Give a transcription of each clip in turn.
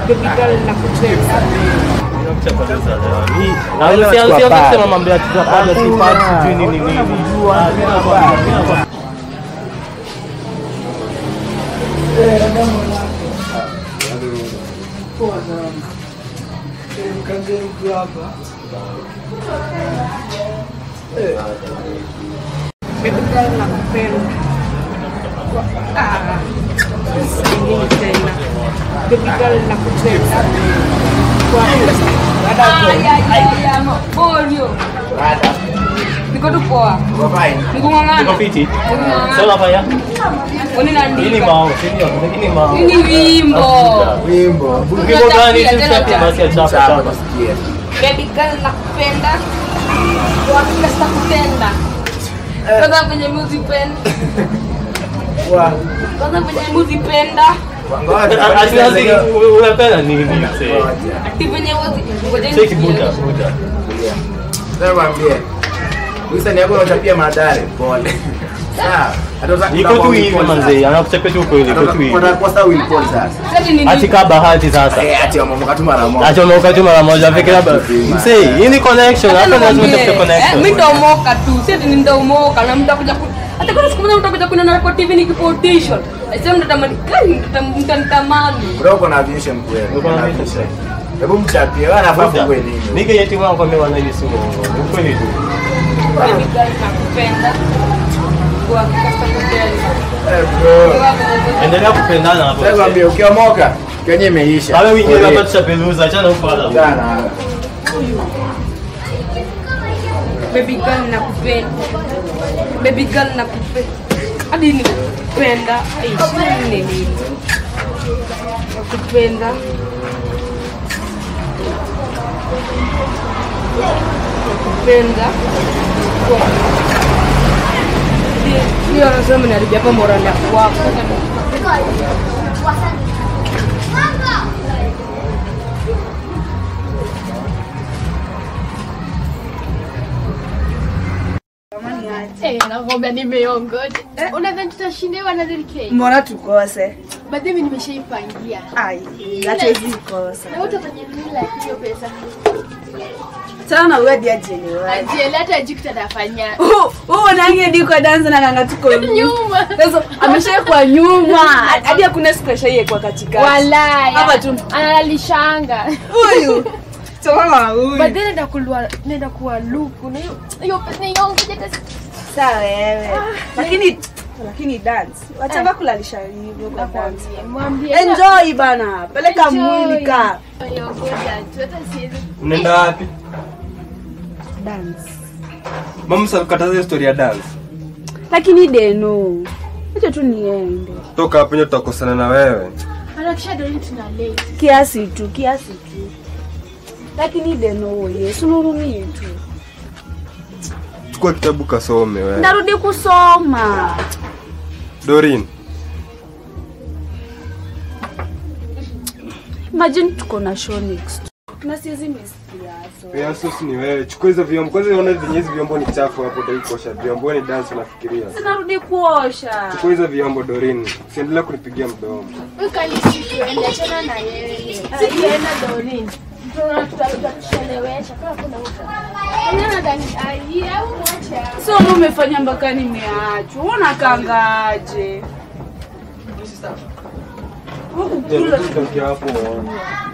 baby girl nakupenda. kusema mambo ya tutapata sipati sijui nini nini. Ah, mimi nakwambia, mimi nakwambia. Baby girl nakupenda. Ah, singine tena. Baby girl nakupenda. Niko tu poa. Niko Nikung'ang'ana. fiti. Nikung'ang'ana. Sasa unafanya? Kwani Hii ni naandika? mao, si ndio? Hii ni mao. Hii ni wimbo. Wimbo. Wimbo gani? Tuchapie basi chapa Chapa chapa. tusikie. Baby girl nakupenda. Wakila sitakupenda. Kwanza venye muzipenda. Wa- Kwanza venye muzipenda. Ngoja, Asi- asi- unapenda nini mzee? ngoja. Ati venye wazi. Ngoja Cheki buda, buda. Sasa mwambie. Wisa ni yako unachapia madhare. Pole. Sawa. Hata uta- Iko tu hivi manze, anakuchapia tu kweli, iko tu hivi. Watakosa Will Paul sasa. Ati nini? Ati ka bahati sasa. Eh, ati wameamka tu mara moja. Acha umeoka tu mara moja fikira ba. Mzee, hii ni connection, hapa lazima tupate connection. mi ndaomoka tu si ati nitaomoka na mtakuja ku hata kama siku moja mtakuja kuniona kwa TV nikipotition sasa mtatamani kai mtanitamani Bro, uko na vision kweli. Uko na Uko na vision. vision. Hebu mchapie. Wewe anafaa Buda. fungue nini? Nige yeti wangu kwa mimi wanajisi si uongo. Ni kweli tu. baby girl nakupenda kwa kasta kupenda Eh, bro. Endelea kupendana hapo. Sasa mwambie ukiomoka, Kenya imeisha. Wale wengine Pole. hapa tushapeluza, achana ufala. Sana. baby girl nakupenda baby girl nakupenda hadi nikupenda ai nini nakupenda nakupenda hiyo anasema naribia hapa morali ya kwako Eh, nakwambia nimeongoja. Unadhani tutashindiwa na DK? mbona tukose But mimi nimeshaipangia. ai hatuwezi kosa Na utafanya nini la hiyo pesa? sana uwedi ajelewa Ajiele hata jikta nafanya. huu nangi kwa dansa na nanga tuko Nyuma. sasa ameshaekwa nyuma hadi hakuna siku ashaiekwa katikati Walaya. Hapa tu. Analalishanga. huyu toa huyu But then nenda kulwa nenda kuwa luku. Na hiyo hiyo pesa niongoje hata sawa wewe lakini lakini dance wachanga kulalisha hivyo kwa dance mwambie. enjoy bana peleka Enjoy. mwili ka Niongoja tu hata siwezi. Mnaenda wapi? dance Mama salikataza hiyo story ya dance. lakini deno acha tu niende Toka hapo nyo tutakosana na wewe. Anakisha doli tuna late. kiasi tu kiasi tu lakini deno yesu nurumie tu Chukua kitabu kasome wewe. ndarudi kusoma Dorin, imagine tuko na show next na siwezi miss kiaso Piasus ni wewe. Chukua hizo vyombo. Kwanza unaona venye hizi vyombo ni chafu hapo ndio kuosha vyombo. Wewe ni dance unafikiria. sinarudi kuosha Chukua hizo vyombo Dorin. Usiendelee kunipigia mdomo. Ukalisikiende achana na yeye. Sikienda Dorin. Tuna tutachelewesha kama kuna uta. Ana ndani ai au mwacha. so ndo umefanya mpaka nimeachwa unakangaje Tokia hapo. uone.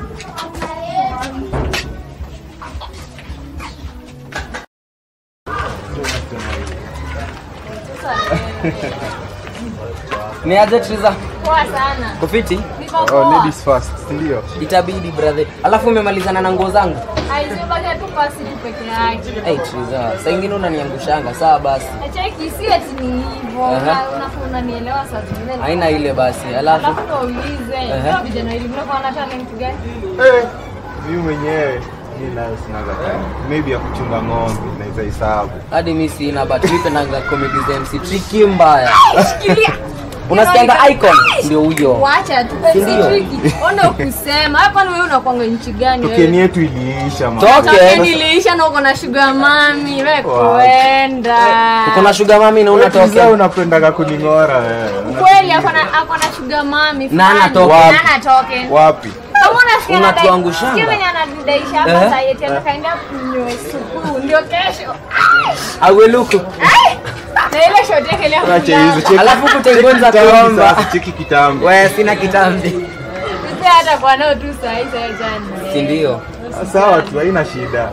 Ni aje Triza? Poa sana. Kufiti? Niko Oh, poa. ladies first, si ndio? Itabidi brother. Alafu umemalizana na nguo zangu? Aisebaka tu pasi tu peke yake. Hey Triza, saa ingine unaniangushanga. Sawa basi. Cheki si ati ni hivyo. Aha. Una- Unafaa unanielewa saa zingine. Haina ile basi. Alafu Alafu naulize, Aha. hao vijana hivi mnakuwa na talent gani? Mimi mwenyewe mi nayo sinaga time. Maybe ya kuchunga ng'ombe naweza hesabu. hadi mimi sina but mimi pendanga comedy za MC Tricky mbaya. unasikianga icon ndio huyo Wacha tu Si ndio? tricky. Ona kusema. Hapa ni wewe unakuanga nchi gani tokeni wewe? yetu iliisha man. Toke. Toke niliisha na uko na sugar mami. Wewe Wow. kwenda. uko na sugar mami na Wewe Triza unatoka unapendaga kuning'ora wewe. Kweli ako na ako na sugar mami. Na fulani. anatoka. Na anatoke. wapi Kama unasikia anadai- Unatuangushanga. sikia venye ananidaisha Eh. hapa saa yeti atakaenda kunywa supu ndio kesho. aweluku Ai! Na ile shoti yake ile ya Acha kulala. hizo cheki. Alafu kutengeneza Cheki kitambi kuomba. sasa, cheki kitambi we sina kitambi Sisi hata kwa nao tu saa hii saa jana. si ndio sawa tu haina shida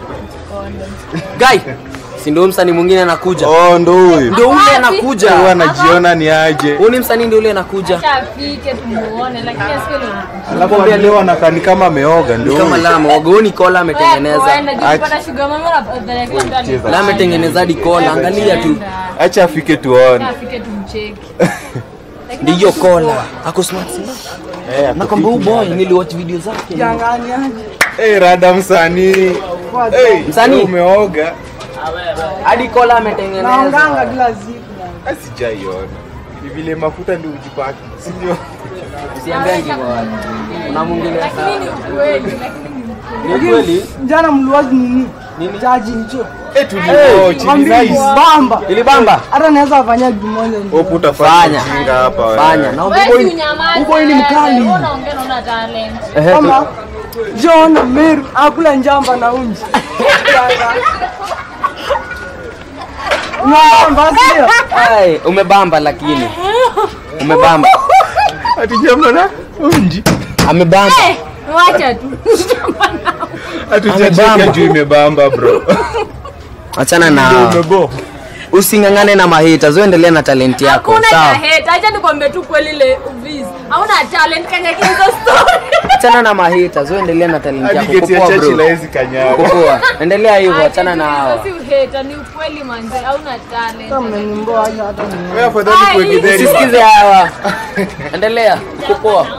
gai si ndio msanii mwingine anakuja oh ndo huyu ndio ule anakuja huyu anajiona ni aje huu ni msanii ndio ule anakuja Acha afike tumuone lakini asikie leo. alafu hadi leo anakaa ni kama ameoga ndio Ni kama huyu. lama wagoni kola ametengeneza Kupata sugar mami unapata kila mtu Cheza. la ametengeneza hadi kola angalia tu acha afike tuone afike tumcheki. ndio hiyo kola ako smart sana Eh, ako nakwambia huyu fiti boy sana. niliwatch video zake Jangani aje. Eh, rada msanii Eh, Msanii. umeoga hadi kola ametengeneza Naonganga kila siku. sijaiona ni vile mafuta ndio ujipaki si ndio usiambia hivyo watu una mwingine Lakini ni ukweli lakini ni ni kweli Jana mliwaji nini? Nini? Jaji hicho. eh tulio chini nice Bamba. ilibamba Hata naweza fanya jumoja ndio. Hope utafanya Fanya. ujinga hapa wewe. fanya na wewe huyu si unyamaze. Huko ni mkali. Wewe unaongea na una talent. ehe Kama John Meru akula njamba na unji. Ngamba sio? Ai, umebamba lakini umebamba ati jambo na unji amebamba Eh, Wacha tu. hatujacheka Amebamba. juu imebamba bro achana ndio na umebo using'ang'ane na mahita zoendelea na talenti yako Hakuna sawa taheta. Acha nikwambie tu kweli ile uvizi. Hauna talent kanya hizo story. achana na mahita zoendelea na talenti hadi yako geti ya Kupoa, chachi bro. laezi kanyaga Kupoa. endelea hivyo Acha achana tu na hizo hao Si uheta, ni ukweli manze. Hauna talent. Kama mmenimboa aje hata ni. wewe afadhali Ai. kuegedheri usisikize hawa endelea kupoa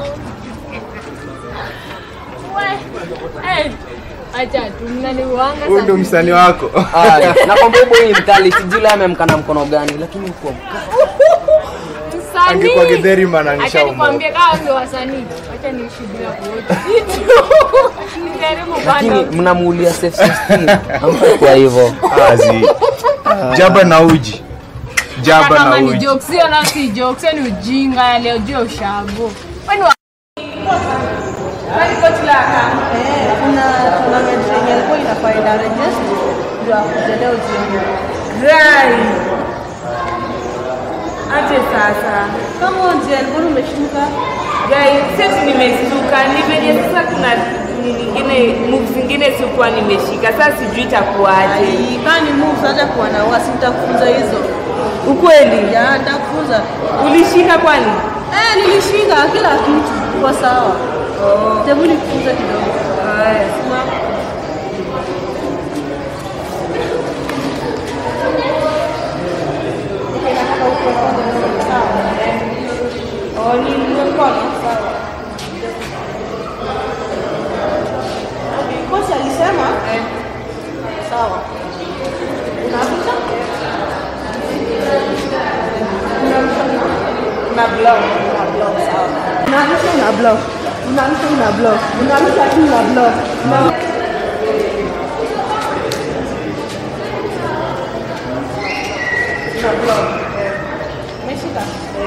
Eh, Acha tu mnaniuanga huyu ndio sana. msanii wako Aya, nakwambia huyu boy ni mkali sijui leo amemkana mkono gani lakini uko Msanii. angekuwa gedheri maana Acha nishaumwa nikwambie kama ndio wasanii. Acha nishuhudia kuoja. Nijaribu lakini bado. mnamuulia safe system amfai kwa hivyo azi jaba na uji jaba na kama ni uji jokes sio na si jokes sio ni ujinga ya leo jio ushago kwani wa kwani coach la Kuna tournament yenye ilikuwa inafaa ina register ndio akuje leo jioni. Rai. Aje sasa. Kama unje alikuwa umeshuka Gai, sasa nimestuka. Ni venye sasa kuna ni nyingine moves zingine sikuwa nimeshika. Sasa sijui itakuwaje. kani move hata kuwa na wasi nitakufunza hizo. Ukweli? Ya nitakufunza. Ulishika kwani? Eh, nilishika kila kitu kwa sawa. Oh. Tebu nikufunze kidogo. Haya. Oh, ni mkono sawa. Kocha alisema sawa. Unarusha? Na block. Unarusha una block. Unarusha una block. Unarusha tu una block. Una- Una block. Umeshika?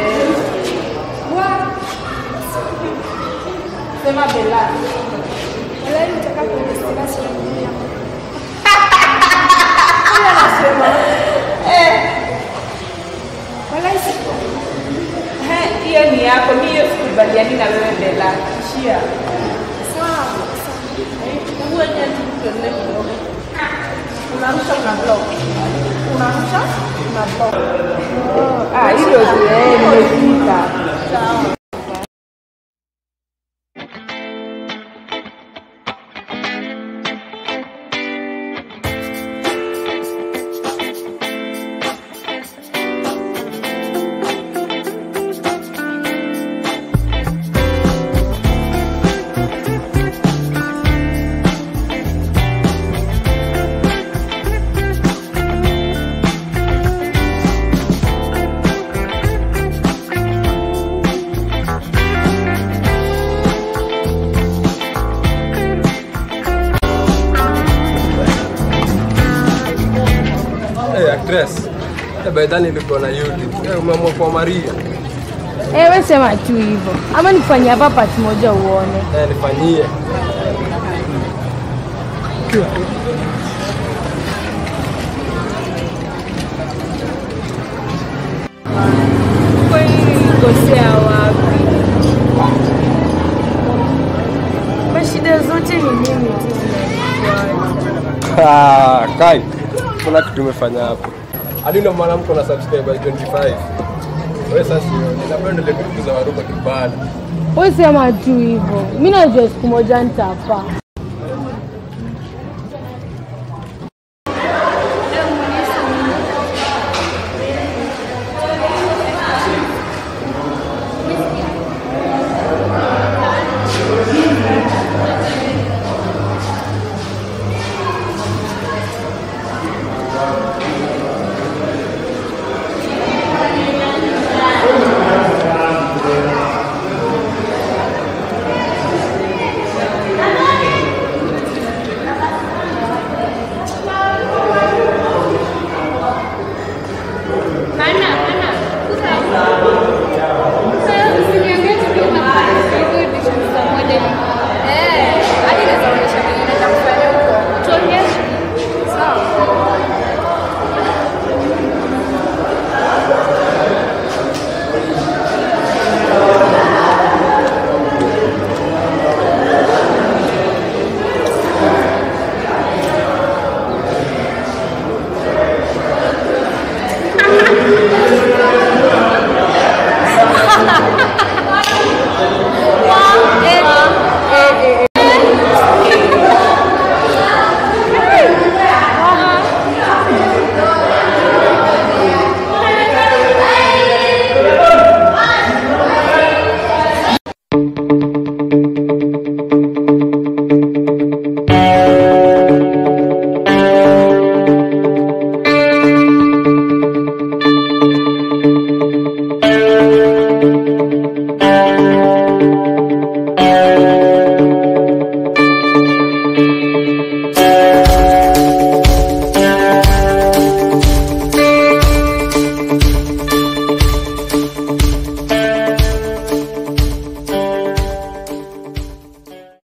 Sema Bella. Eh, hiyo ni yako, mi hiyo sikubaliani na wewe Bella. Ishia. Hebu wenyewe tu tuendelee kidogo. Unarusha una block. Unarusha una block. Ah, hilo tu eh, nimefika. Sawa. Eh, actress. Eh, by then nilikuwa na YouTube. Eh, umeamua kwa Maria. Eh, we sema tu hivyo, ama nikufanyia hapa part moja uone. Eh, nifanyie. Kwani nilikosea wapi? Mashida zote ni mimi tu zinanifuata. Ah, Kai. Kuna kitu umefanya hapo. Hadi ndio maana mko na subscriber 25. Wewe sasa sio. Ninapenda ile vitu za waruka kibana. We sema tu hivyo, mi najua siku moja nitapaa.